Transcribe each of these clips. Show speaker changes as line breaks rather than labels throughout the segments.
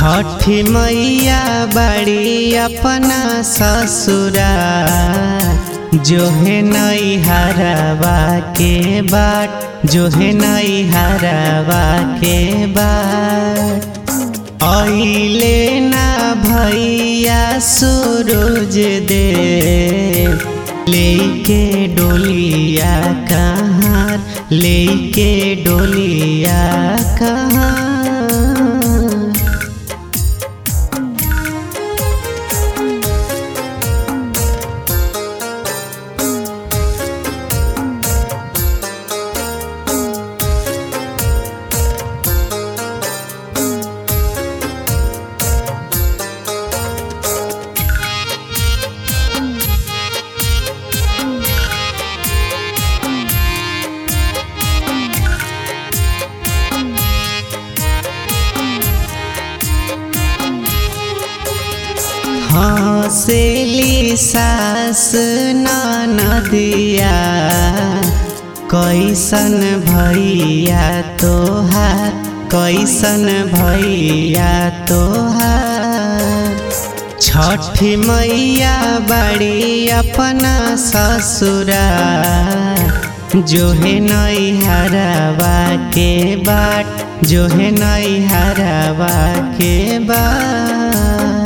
छठी मैया बड़ी अपना ससुरा जो है नई हरवा के बाट जो है नई हरवा के बाट अइले ना भैया सूरज दे लेके डोलिया कहाँ लेके डोलिया कहाँ हंसेली सास नदिया कैसन भैया तोहार कैसन भैया तोहार छठी मैया बड़ी अपना ससुरा जो है नई हरवा के बाट जो है नई हरवा के बाट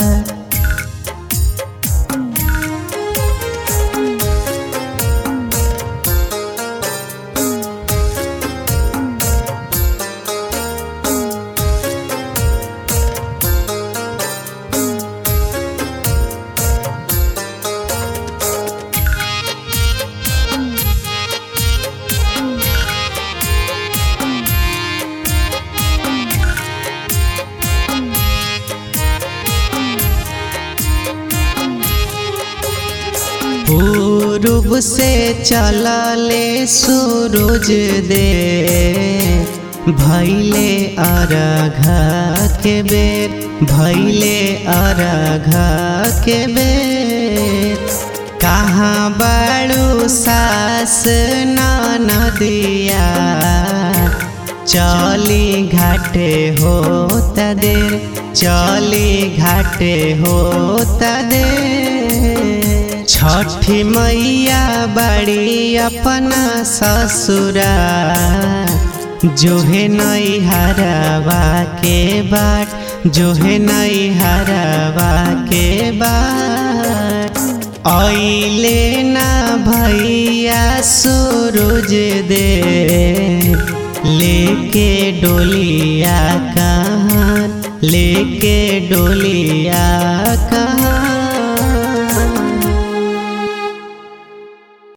पूर्व से चलले सूरज दे भैले अरघा के बेर भैले अरघा के बेर कहाँ बड़ू सास नदिया चली घाटे होता देर चली घाटे होता देर छठी मैया बड़ी अपना ससुरा जो है नई हरवा के बाट जो है नई हरवा के बाट अइले ना भैया सूरज दे लेके डोलिया कहाँ लेके डोलिया कहाँ